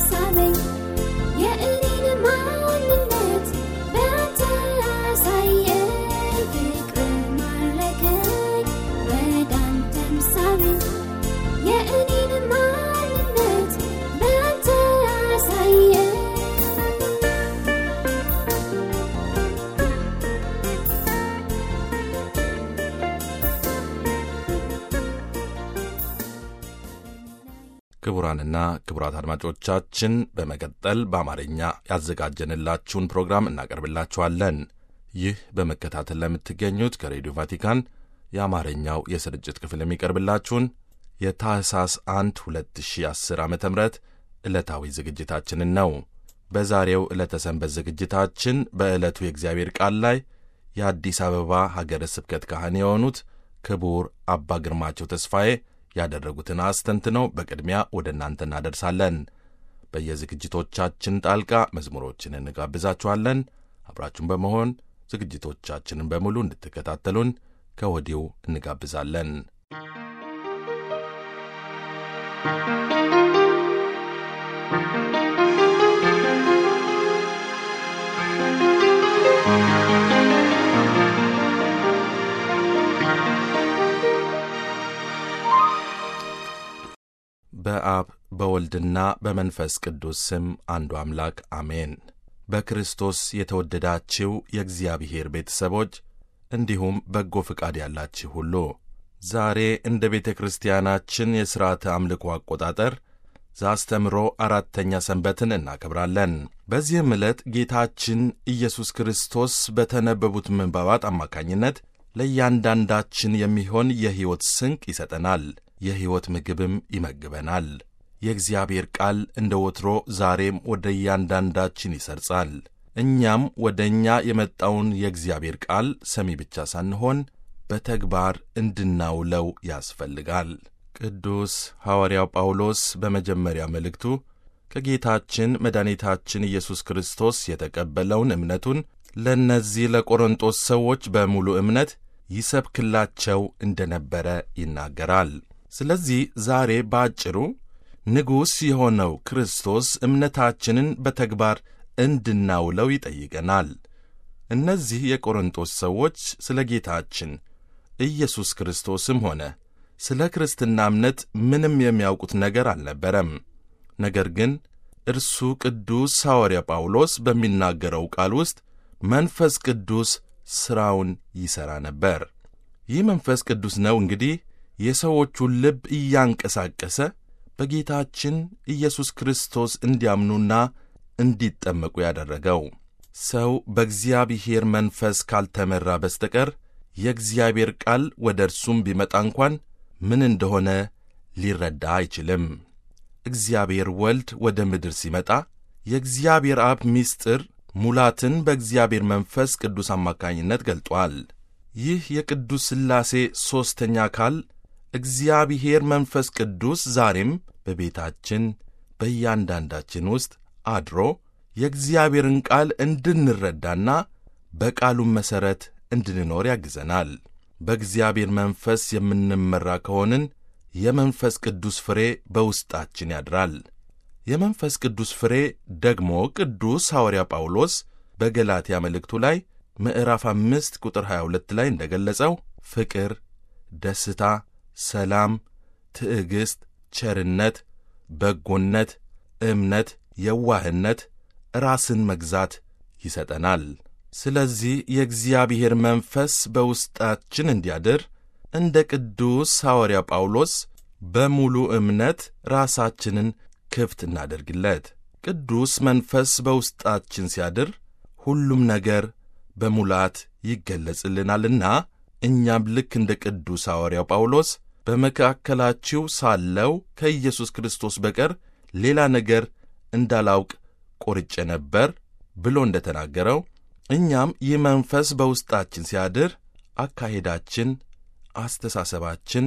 ሳበኝ የእኔን ማንነት በአንተ አሳየኝ ፍቅር ማረከኝ ወደ አንተም ሳበኝ የእኔን ማንነት በአንተ አሳየኝ ክቡራንና ክቡራት አድማጮቻችን በመቀጠል በአማርኛ ያዘጋጀንላችሁን ፕሮግራም እናቀርብላችኋለን። ይህ በመከታተል ለምትገኙት ከሬዲዮ ቫቲካን የአማርኛው የስርጭት ክፍል የሚቀርብላችሁን የታህሳስ 1 2010 ዓ ም ዕለታዊ ዝግጅታችንን ነው። በዛሬው ዕለተ ሰንበት ዝግጅታችን በዕለቱ የእግዚአብሔር ቃል ላይ የአዲስ አበባ ሀገረ ስብከት ካህን የሆኑት ክቡር አባ ግርማቸው ተስፋዬ ያደረጉትን አስተንትነው በቅድሚያ ወደ እናንተ እናደርሳለን። በየዝግጅቶቻችን ጣልቃ መዝሙሮችን እንጋብዛችኋለን። አብራችሁን በመሆን ዝግጅቶቻችንን በሙሉ እንድትከታተሉን ከወዲሁ እንጋብዛለን። በአብ በወልድና በመንፈስ ቅዱስ ስም አንዱ አምላክ አሜን። በክርስቶስ የተወደዳችው የእግዚአብሔር ቤተሰቦች እንዲሁም በጎ ፍቃድ ያላችሁ ሁሉ ዛሬ እንደ ቤተ ክርስቲያናችን የሥርዓተ አምልኮ አቆጣጠር ዘአስተምሮ አራተኛ ሰንበትን እናከብራለን። በዚህም ዕለት ጌታችን ኢየሱስ ክርስቶስ በተነበቡት ምንባባት አማካኝነት ለእያንዳንዳችን የሚሆን የሕይወት ስንቅ ይሰጠናል። የሕይወት ምግብም ይመግበናል። የእግዚአብሔር ቃል እንደ ወትሮ ዛሬም ወደ እያንዳንዳችን ይሰርጻል። እኛም ወደ እኛ የመጣውን የእግዚአብሔር ቃል ሰሚ ብቻ ሳንሆን በተግባር እንድናውለው ያስፈልጋል። ቅዱስ ሐዋርያው ጳውሎስ በመጀመሪያ መልእክቱ ከጌታችን መድኃኒታችን ኢየሱስ ክርስቶስ የተቀበለውን እምነቱን ለእነዚህ ለቆሮንጦስ ሰዎች በሙሉ እምነት ይሰብክላቸው እንደነበረ ይናገራል። ስለዚህ ዛሬ በአጭሩ ንጉሥ የሆነው ክርስቶስ እምነታችንን በተግባር እንድናውለው ይጠይቀናል። እነዚህ የቆሮንጦስ ሰዎች ስለ ጌታችን ኢየሱስ ክርስቶስም ሆነ ስለ ክርስትና እምነት ምንም የሚያውቁት ነገር አልነበረም። ነገር ግን እርሱ ቅዱስ ሐዋርያ ጳውሎስ በሚናገረው ቃል ውስጥ መንፈስ ቅዱስ ሥራውን ይሠራ ነበር። ይህ መንፈስ ቅዱስ ነው እንግዲህ የሰዎቹን ልብ እያንቀሳቀሰ በጌታችን ኢየሱስ ክርስቶስ እንዲያምኑና እንዲጠመቁ ያደረገው። ሰው በእግዚአብሔር መንፈስ ካልተመራ በስተቀር የእግዚአብሔር ቃል ወደ እርሱም ቢመጣ እንኳን ምን እንደሆነ ሊረዳ አይችልም። እግዚአብሔር ወልድ ወደ ምድር ሲመጣ የእግዚአብሔር አብ ምስጢር ሙላትን በእግዚአብሔር መንፈስ ቅዱስ አማካኝነት ገልጧል። ይህ የቅዱስ ሥላሴ ሦስተኛ አካል እግዚአብሔር መንፈስ ቅዱስ ዛሬም በቤታችን በእያንዳንዳችን ውስጥ አድሮ የእግዚአብሔርን ቃል እንድንረዳና በቃሉም መሠረት እንድንኖር ያግዘናል። በእግዚአብሔር መንፈስ የምንመራ ከሆንን የመንፈስ ቅዱስ ፍሬ በውስጣችን ያድራል። የመንፈስ ቅዱስ ፍሬ ደግሞ ቅዱስ ሐዋርያ ጳውሎስ በገላትያ መልእክቱ ላይ ምዕራፍ አምስት ቁጥር 22 ላይ እንደ ገለጸው ፍቅር፣ ደስታ፣ ሰላም፣ ትዕግሥት፣ ቸርነት፣ በጎነት፣ እምነት፣ የዋህነት፣ ራስን መግዛት ይሰጠናል። ስለዚህ የእግዚአብሔር መንፈስ በውስጣችን እንዲያድር እንደ ቅዱስ ሐዋርያ ጳውሎስ በሙሉ እምነት ራሳችንን ክፍት እናደርግለት። ቅዱስ መንፈስ በውስጣችን ሲያድር ሁሉም ነገር በሙላት ይገለጽልናልና እኛም ልክ እንደ ቅዱስ ሐዋርያው ጳውሎስ በመካከላችሁ ሳለው ከኢየሱስ ክርስቶስ በቀር ሌላ ነገር እንዳላውቅ ቆርጬ ነበር ብሎ እንደ ተናገረው እኛም ይህ መንፈስ በውስጣችን ሲያድር አካሄዳችን፣ አስተሳሰባችን፣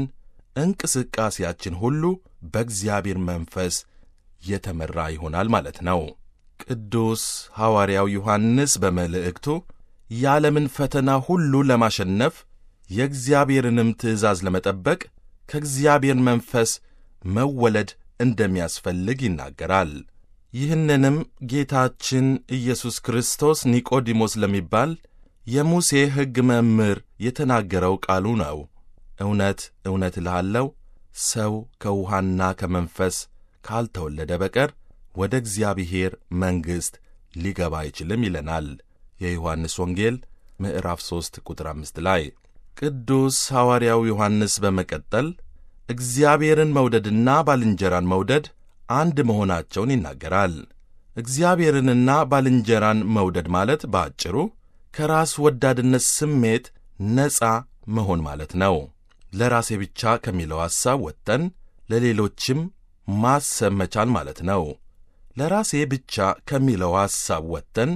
እንቅስቃሴያችን ሁሉ በእግዚአብሔር መንፈስ የተመራ ይሆናል ማለት ነው። ቅዱስ ሐዋርያው ዮሐንስ በመልእክቱ የዓለምን ፈተና ሁሉ ለማሸነፍ የእግዚአብሔርንም ትእዛዝ ለመጠበቅ ከእግዚአብሔር መንፈስ መወለድ እንደሚያስፈልግ ይናገራል። ይህንንም ጌታችን ኢየሱስ ክርስቶስ ኒቆዲሞስ ለሚባል የሙሴ ሕግ መምህር የተናገረው ቃሉ ነው። እውነት እውነት እልሃለሁ ሰው ከውሃና ከመንፈስ ካልተወለደ በቀር ወደ እግዚአብሔር መንግሥት ሊገባ አይችልም ይለናል የዮሐንስ ወንጌል ምዕራፍ 3 ቁጥር 5 ላይ። ቅዱስ ሐዋርያው ዮሐንስ በመቀጠል እግዚአብሔርን መውደድና ባልንጀራን መውደድ አንድ መሆናቸውን ይናገራል። እግዚአብሔርንና ባልንጀራን መውደድ ማለት በአጭሩ ከራስ ወዳድነት ስሜት ነፃ መሆን ማለት ነው። ለራሴ ብቻ ከሚለው ሐሳብ ወጥተን ለሌሎችም ማሰብ መቻል ማለት ነው። ለራሴ ብቻ ከሚለው ሐሳብ ወጥተን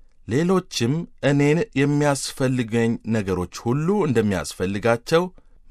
ሌሎችም እኔን የሚያስፈልገኝ ነገሮች ሁሉ እንደሚያስፈልጋቸው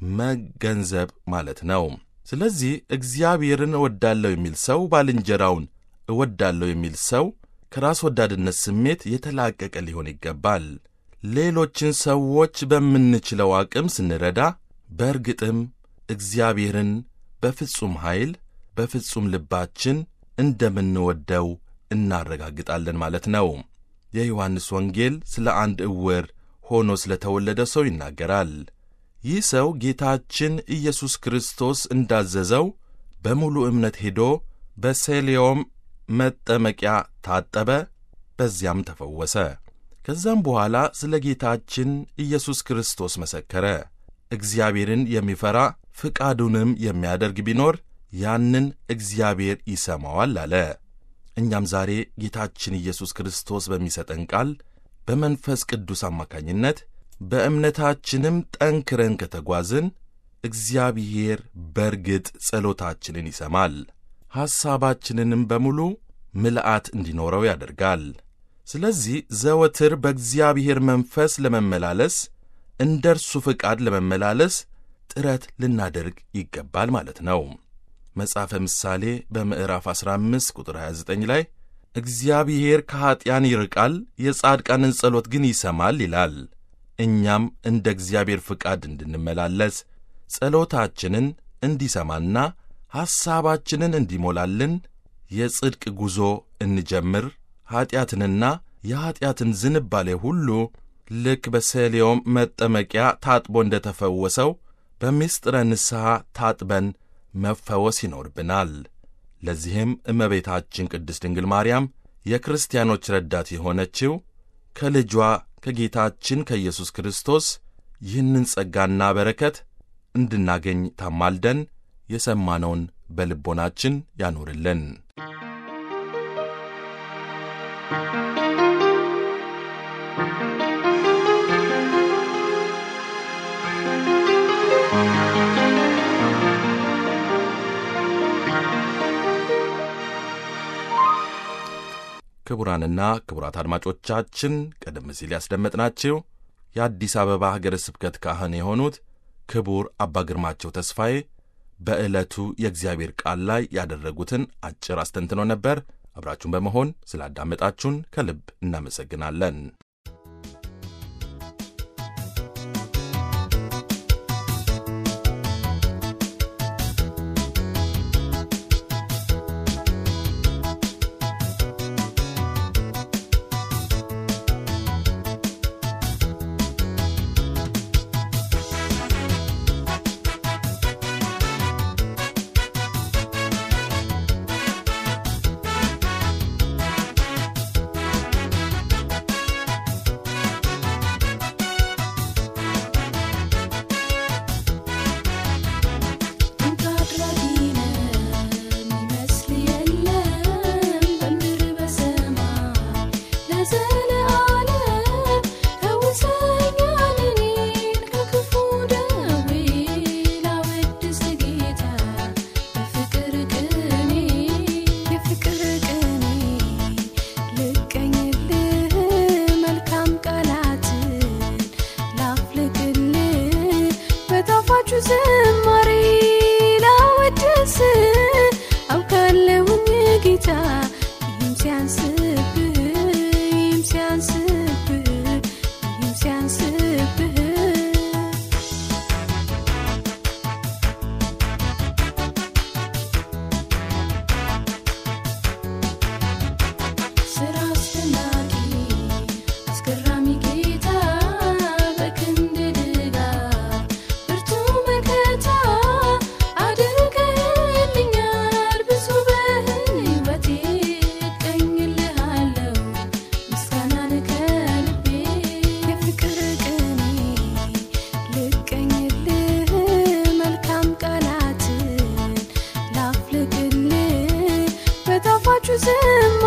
መገንዘብ ማለት ነው። ስለዚህ እግዚአብሔርን እወዳለሁ የሚል ሰው ባልንጀራውን እወዳለሁ የሚል ሰው ከራስ ወዳድነት ስሜት የተላቀቀ ሊሆን ይገባል። ሌሎችን ሰዎች በምንችለው አቅም ስንረዳ በእርግጥም እግዚአብሔርን በፍጹም ኃይል በፍጹም ልባችን እንደምንወደው እናረጋግጣለን ማለት ነው። የዮሐንስ ወንጌል ስለ አንድ ዕውር ሆኖ ስለ ተወለደ ሰው ይናገራል። ይህ ሰው ጌታችን ኢየሱስ ክርስቶስ እንዳዘዘው በሙሉ እምነት ሄዶ በሴሌዮም መጠመቂያ ታጠበ፣ በዚያም ተፈወሰ። ከዛም በኋላ ስለ ጌታችን ኢየሱስ ክርስቶስ መሰከረ። እግዚአብሔርን የሚፈራ ፍቃዱንም የሚያደርግ ቢኖር ያንን እግዚአብሔር ይሰማዋል አለ። እኛም ዛሬ ጌታችን ኢየሱስ ክርስቶስ በሚሰጠን ቃል በመንፈስ ቅዱስ አማካኝነት በእምነታችንም ጠንክረን ከተጓዝን እግዚአብሔር በርግጥ ጸሎታችንን ይሰማል፣ ሐሳባችንንም በሙሉ ምልአት እንዲኖረው ያደርጋል። ስለዚህ ዘወትር በእግዚአብሔር መንፈስ ለመመላለስ እንደ እርሱ ፍቃድ ለመመላለስ ጥረት ልናደርግ ይገባል ማለት ነው። መጽሐፈ ምሳሌ በምዕራፍ 15 ቁጥር 29 ላይ እግዚአብሔር ከኀጢያን ይርቃል፣ የጻድቃንን ጸሎት ግን ይሰማል ይላል። እኛም እንደ እግዚአብሔር ፍቃድ እንድንመላለስ ጸሎታችንን እንዲሰማና ሐሳባችንን እንዲሞላልን የጽድቅ ጉዞ እንጀምር። ኀጢአትንና የኀጢአትን ዝንባሌ ሁሉ ልክ በሰሊዮም መጠመቂያ ታጥቦ እንደ ተፈወሰው በምስጢረ ንስሐ ታጥበን መፈወስ ይኖርብናል። ለዚህም እመቤታችን ቅድስት ድንግል ማርያም የክርስቲያኖች ረዳት የሆነችው ከልጇ ከጌታችን ከኢየሱስ ክርስቶስ ይህንን ጸጋና በረከት እንድናገኝ ታማልደን የሰማነውን በልቦናችን ያኖርልን። ክቡራንና ክቡራት አድማጮቻችን ቀደም ሲል ያስደመጥናችሁ የአዲስ አበባ ሀገረ ስብከት ካህን የሆኑት ክቡር አባ ግርማቸው ተስፋዬ በዕለቱ የእግዚአብሔር ቃል ላይ ያደረጉትን አጭር አስተንትኖ ነበር። አብራችሁን በመሆን ስላዳመጣችሁን ከልብ እናመሰግናለን።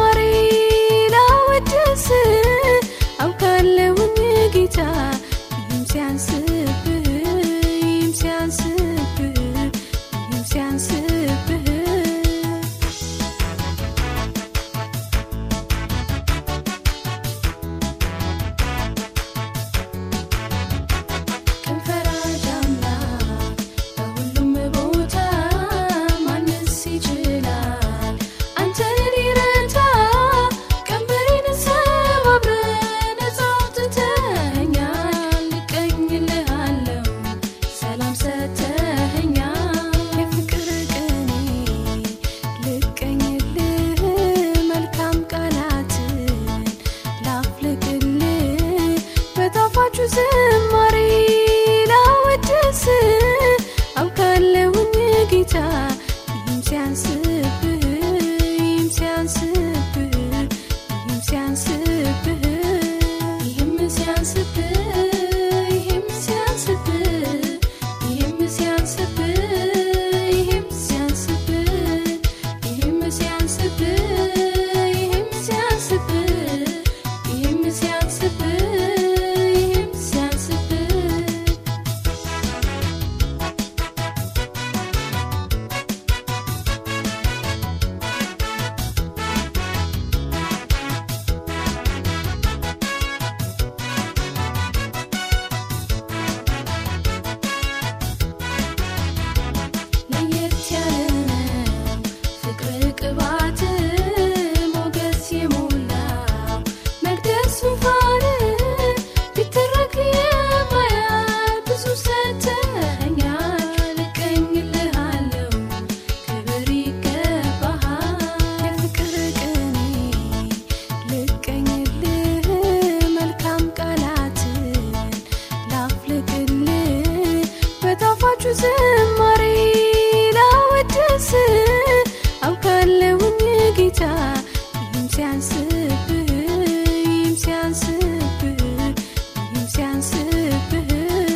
ዝማሬ ላወድስ አውቃለሁኝ ጌታ ይህም ሲያንስብህ ይህም ሲያንስብህ ይህም ሲያንስብህ ቀን ፈራጅ አምላክ በሁሉም ቦታ ማንስ ይችላል አንተን ሊረታ ቀንበሬን ሰባብረህ ነፃ አውጥተኸኛል እቀኝልሃለሁ ሰላም ሰጥተኸኛል የፍቅር ቅኔ ልቀኝልህ መልካም ቃላትን ላፍልቅልህ በጣፋጩ ዝማሬ ላወድስ አውቃለሁኝ ጌታ ይህም ሲያንስብህ ይህም ሲያንስብህ ይህም ሲያንስብህ ይህም ሲያንስብህ ይህም ሲያንስብህ ይህም ሲያንስብህ ይህም ሲያንስብህ ይህም ሲያንስብህ ይህም ሲያንስብህ ይህም ሲያንስብህ ይህም ሲያንስብህ ለየት ያለ ነው ፍቅር ቅባት ሞገስ የሞላው መቅደስ ዙፋን ቢተረክ የማያል ብዙ ሰጥተኸኛል እቀኝልሃለሁ ክብር ይገባሃል የፍቅር ቅኔ ልቀኝልህ መልካም ቃላትን ላፍልቅልህ በጣፋጩ ዝማሬ ላወድስ አውቃለሁኝ ጌታ ይህም ሲያንስብህ ይህም ሲያንስብህ ይህም ሲያንስብህ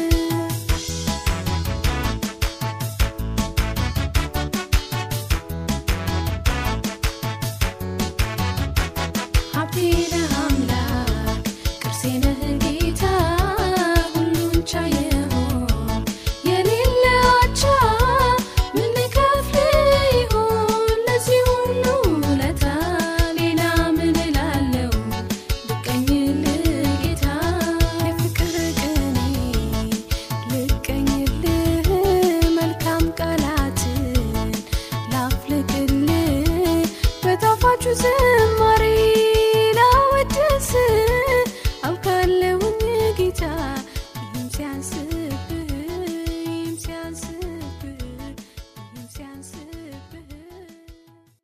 ሀብቴ ነህ አምላክ ቅርሴ ነህ ጌታ ሁሉን ቻይ የሆንክ የሌለ አቻ ምን ልከፍል ይሆን ለዚህ ሁሉ ውለታ ሌላ ምን እላለሁ ልቀኝልህ ጌታ የፍቅር ቅኔ ልቀኝልህ መልካም ቃላትን ላፍልቅልህ በጣፋጩ ዝማሬ